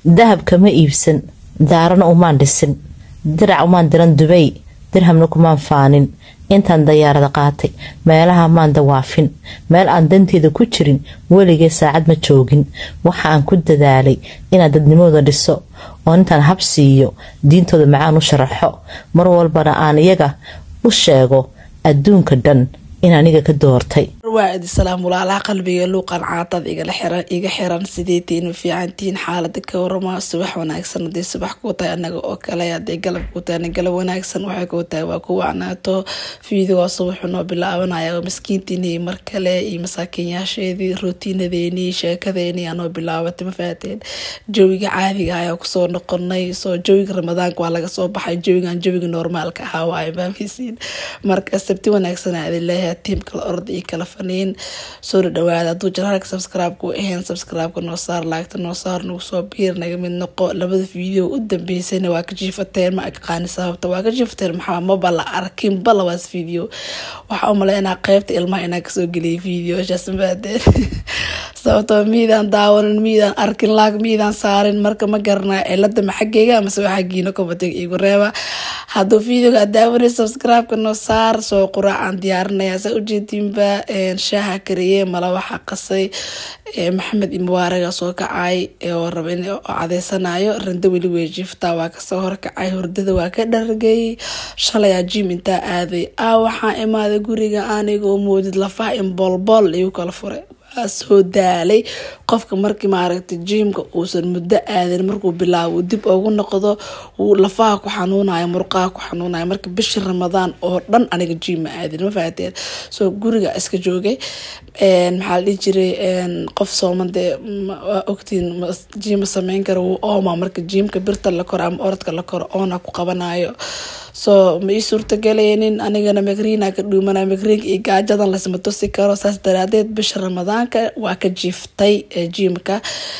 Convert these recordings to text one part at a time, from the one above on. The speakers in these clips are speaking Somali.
dahab kama iibsan daarana umaan dhisin dirac umaan diran dubay dirhamna kumaan faanin intaan dayaarada qaatay meelaha maan dawaafin meel aan danteeda ku jirin weligee saacad ma joogin waxa aan ku dadaalay inaan dadnimooda dhiso oo intaan hab siiyo diintooda macaan u sharaxo mar walbana aan iyaga u sheego adduunka dhan in aniga ka doortay waa idi salaam walaalaha qalbiga luuqan caatad igala xiran iga xiran sideetiin ma fiicantiin xaalada ka warama subax wanaagsan hadii subax kuu tahay anaga oo kale haday galab kuu tahay galab wanaagsan waxay kuu tahay waa ku wacnaato fiidigo subaxu noo bilaabanaya maskiintiini mar kale iyo masaakiinyaasheedii rootiinadeenii sheekadeenii anoo bilaabatay ma fahateen jawiga caadiga ayaa kusoo noqonay soo jawiga ramadaanka waa laga soo baxay jawigan jawiga normaalka ahaa waayo maameysiin marka sabti wanaagsan aa idin leeyahay tiim kala orda iyo kala faniin soo dhawaada hadduu jaraalka subscribe-ku ahayn subscribe-ka noo saar laagta noo saar nagu soo biir naga mid noqo labada video u dambeysayna waa ka jiifateen ma aqaani sababta waa ka jiifateen maxaa maba la arkin ba labaas video waxaa u maleynaa qeybta ilmaha inaa kasoo geliyay videoshaas mabaadeen sababtoo miidaan daawanin miidaan arkin laag miidaan saarin marka ma garanaa cilada ma xaggeyga amase waa xaggiina komatiga igu reeba hadduu videoga aad daawanay subscribe-ka noo saar soo quraacaan diyaarinaya saa ujeediinba shaaha kariye mala waxaa qasay maxamed imubaaraga soo kacay oo raba in cadeysanayo rando weli wey jiiftaa waa kasoo horkacay hurdada waa ka dhargay shalay jim intaa aaday a waxaa imaaday guriga anigoo moodid lafaha in boolbool igu kala furay soo daalay qofka markii maaragtay jiimka uusan muddo aadin markuu bilaabo dib ugu noqdo lafaha ku xanuunayo murqaha ku xanuunayo marka bishii ramadaan oo dhan aniga jiim ma aadin ma fahateen soo guriga iska joogay maxaa la dhihi jiray qof sooman dee waa ogtiin jiima sameyn kara wuu ooma marka jiimka birta la koro ama orodka la koro oona ku qabanayo soo ma ii suurtagaleynin anigana magriina ka dhuumana magriinka iyo gaajadan lasma tusi karo saas daraadeed bisha ramadaanka waa ka jiiftay jiimka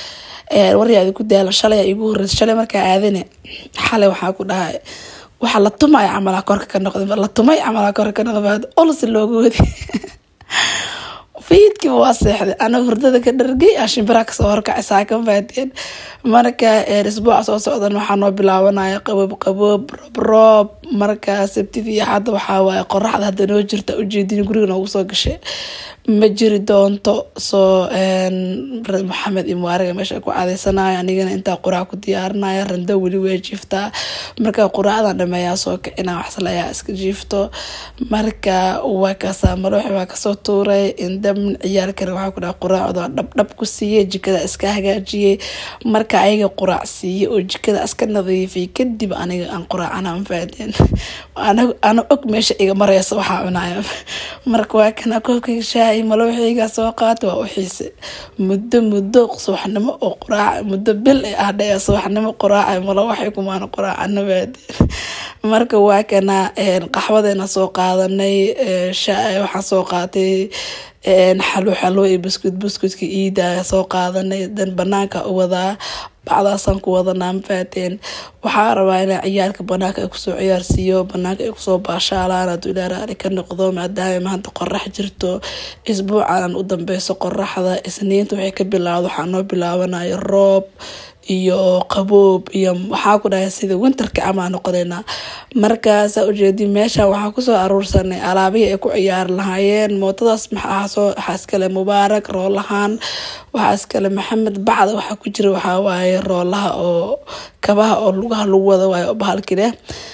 waryaadi ku daala shalay igu horeysa shalay markaa aadane xalay waxaa ku dhahay waxa la tumay camalaa korka ka noqday la tumay camalaa korka ka noqday olsi looga wadi fiidkiiba waa seexday ana hurdada ka dhargay ashimbiraha kasoo horkacay saaka faadeen marka isbuuca soo socdan waxaa noo bilaabanaya qaboob qaboob roob roob marka sabtidii hadda waxaa waaye qoraxda hadda noo jirta ujeedin guriga noogu soo gashay ma jiri doonto soo maxamed imuwaariga meesha ku cadeysanayo anigana intaa quraac ku diyaarinaya rando weli way jiiftaa marka quraacdan dhameeyaa soo kacinaa waxsalayaa iska jiifto marka waa kaasaa malooxi waa kasoo tuuray indhamin ciyaalkana waxaa ku dhaha quraacda dhabdhab ku siiyey jikada iska hagaajiyey marka ayaga quraac siiyey oo jikada iska nadiifiyay kadib aniga aan quraacana mafaadeen ana og meesha iga mareysa waxaa cunaya marka waa kana koobkayga shaahi malooxiyga soo qaata waa u xiise muddo muddo subaxnimo oo quraac muddo bil ee ah dhaya subaxnimo quraaca malo waxay kumaan quraacana baadeen marka waa kana qaxwadeena soo qaadanay waxaan soo qaatay xalo xalo iyo buskud buskudka iida soo qaadanay dan banaanka u wadaa bacdaasaan ku wadanaa mafaateen waxaa rabaa inaa ciyaalka banaanka ay kusoo ciyaarsiiyo banaanka ay kusoo baashaalaan haduu ilaa raali ka noqdo maadaama maanta qorax jirto isbuucan u dambeyso qoraxda isniinta waxay ka bilaawda waxaa noo bilaabanayo roob iyo qaboob iyo waxaa ku dhahay sida winterka amaa noqoneynaa markaasaa ujeedi meesha waxaa kusoo aruursanay alaabihii ay ku ciyaari lahaayeen mootadaas waxaa iskale mubaarak roolahaan waxaa iskale maxamed bacda waxaa ku jira waxaa waaye roolaha oo kabaha oo lugaha lagu wada waayo bahalkileh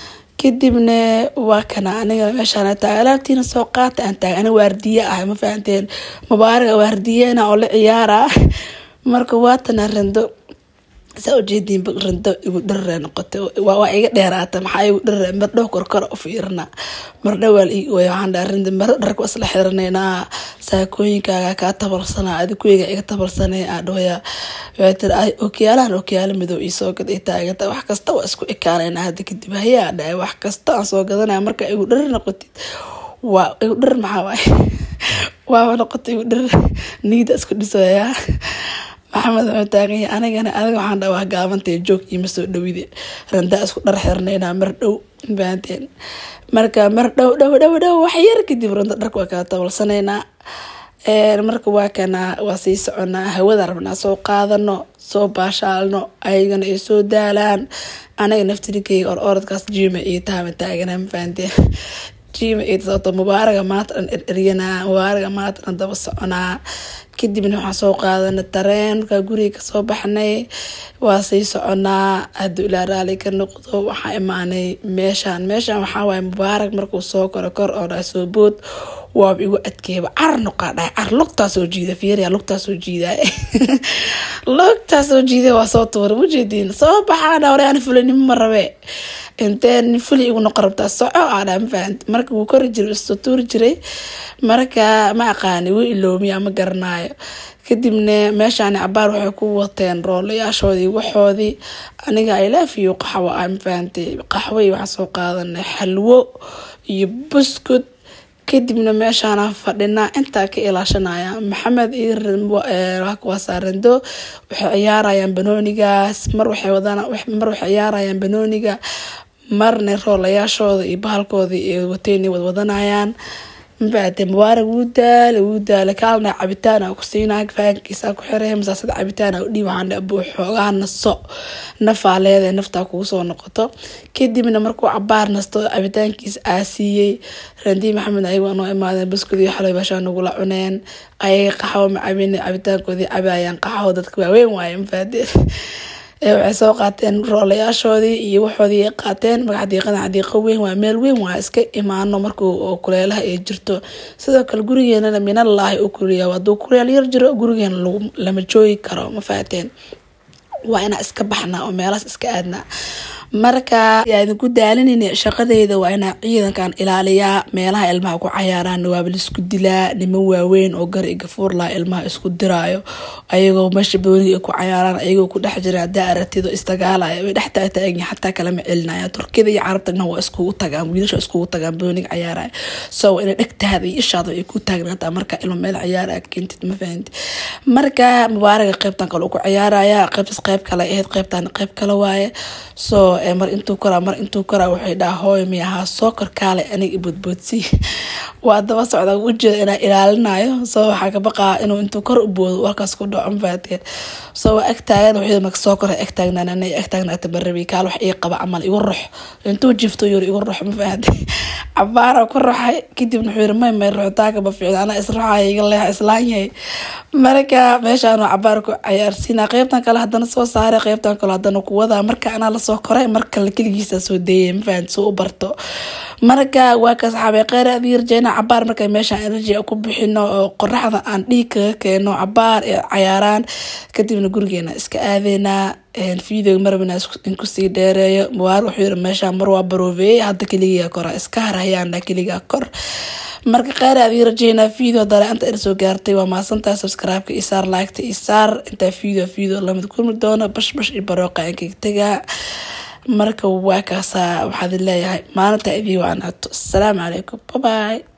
kadibna waa kana aniga meeshaan taagay alaabtiina soo qaata aan taagay aniga waardiye ah ma fahanteen mubaaraga waardiyena oo la ciyaara marka waatana rando saa ujeediin rando igu dharare noqotay waa iga dheeraata maxaa igu dharare mardhow korkor u fiirina mardhowaa waxaan dhaha rando maro dharka isla xiraneynaa saakooyinkaaga kaa tabalsanaa adikuyga iga tabalsanay aa dhooya waxay tiri okyaalahan okyaala madow ii soo gad ay taaganta wax kasta waa isku ekaanayna hadda kadib hayaa dhahay wax kasta aan soo gadanaya marka igu dharar noqotid waa igu dharar maxaa waaye waaba noqotay igu dharar niida isku dhisoyaa maxamed wuxuu taaganya anigana adiga waxaan dha waa gaabantay joog iima soo dhowide randaa isku dhar xirnaynaa mar dhow baanteen marka mar dhow dhow dhow dhow wax yar kadib ranta dharka waa kala tabalsanaynaa marka waa kana waa sii soconaa hawada rabnaa soo qaadano soo baashaalno ayagana ay soo daalaan anaga naftirikeyga or orodkaas jima iyo taama taagana mafahanteen jima iyo sababto mubaaraga maanta dhan ereryanaa mubaaraga maanta dhan daba soconaa kadibna waxaan soo qaadana tareen markaa guriga kasoo baxnay waa sii soconaa hadduu ilaa raali ka noqdo waxaa imaanay meeshaan meeshaan waxaa waaye mubaarak markuu soo koro kor oo dhaa soo bood waaba igu adkeeba car noqaa dhahay car lugtaa soo jiida fiiriya lugtaa soo jiidaa lugtaa soo jiida waa soo tuura mujeediin soo baxaa dhaa hore aan fulinimo ma rabe intee nin fuli igu noqon rabtaa soco aa dhaa mafahant marka wuu kori jiray isoo tuuri jiray marka ma aqaani wuu iloomiya ma garanaayo kadibna meeshaan cabaar waxay ku wateen roolayaashoodii waxoodii aniga ilaafiyo qaxwo a mafahantay qaxway waxaa soo qaadanay xalwo iyo buskud kadibna meeshaana fadhinaa intaa ka ilaashanaya maxamed waa saarando waxay ciyaarayaan banoonigaas mar waxay ciyaarayaan banooniga marna roolayaashooda iyo bahalkooda iyo wateyn wadwadanayaan mafaate mubaarak wuu daala wuu daala kaalna cabitaan ku siinaa faankiisa ku xiray masaasada cabitaan udhiib waxaan abuu xoogaha naso nafaa leedahay naftaa kugu soo noqoto kadibna markuu cabaar nasto cabitaankiisa aa siiyey randii maxamed ayaga noo imaadeen baskudii xalay bashaa nagula cuneen ayaga qaxwo macabin cabitaankoodii cabayaan qaxwo dadka waaweyn waaye mafaadeen waxay soo qaateen roolayaashoodii iyo waxoodii ay qaateen magac diiqada xadiiqo weyn waa meel weyn waa iska imaano marka kuleelaha ay jirto sidoo kale gurigeenana minallaahi u kuliya haduu kuleel yar jiro gurigeena lama joogi karo ma faateen waa inaa iska baxnaa oo meelahaas iska aadnaa marka idinku daalinayna shaqadeyda waa inaa ciidankan ilaaliyaa meelaha ilmaha ku cayaaraan waaba laisku dilaa niman waaweyn oo gar igafuur laha ilmaha isku diraayo ayagoo meesha booniga ku cayaaraan ayagoo ku dhex jira hadaa aragtido isdagaalaya way dhex taagtaagin xataa kalama celinaya turkida iyo carabtana waa iskugu tagaan wiilasha iskugu tagaan booniga cayaaraya so ina dhegtaada iyo ishaada ay ku taagnaataa marka ilma meel cayaara keentid ma fahanti marka mubaaraga qeybtan kale ku cayaaraya qeybtaas qeyb kale ahayd qeybtan qeyb kale waaye so mar intuu koraa mar intuu koraa waxay dhaha hooy mi ahaa soo korkaale aniga boodboodsi waa daba socda ujeeda inaa ilaalinayo soo waxaa ka baqaa inuu intuu kor u boodo warkaas ku dhaco mafaateen soo waa agtaagan wuxuu marka soo kora agtaagnaan ana agtaagnaata barabi kaal wax ii qaba camal igu ruux intuu jifto yuri igu ruux mafaahantay cabaara ku ruxay kadibna wuxuu yiri may may ruxitaanka ma fiicna anaa isruxaya iga leexa islaan yahay marka meeshaan cabaar ku cayaarsiina qeybtan kale hadana soo saaray qeybtan kale hadana ku wadaa marka anaa lasoo koray markale keligiisa soo deeyay mafahant soo u barto marka waa ka saxaabay kheyr aad yarjeena cabaar marka meeshaan energy ku bixino oo qoraxda aan dhiig kaga keeno cabaar ee cayaaraan kadibna gurigeena iska aadeynaa video marabna in kusii dheereeyo mubaar wuxuu yiri meeshaan mar waa baroobeeyey hadda keligaa kora iska harhayaana keligaa kor marka kheyr aad ii rajeynaa video dale inta ir soo gaartay waa maasantaa subscribe-ka isaar like-ta isaar intaa video video lamid kulmi doono bash bash iyo barooqa inkaga tagaa marka waa kaasaa waxaad leeyahay maalinta idii waanaato asalaamu calaykum baby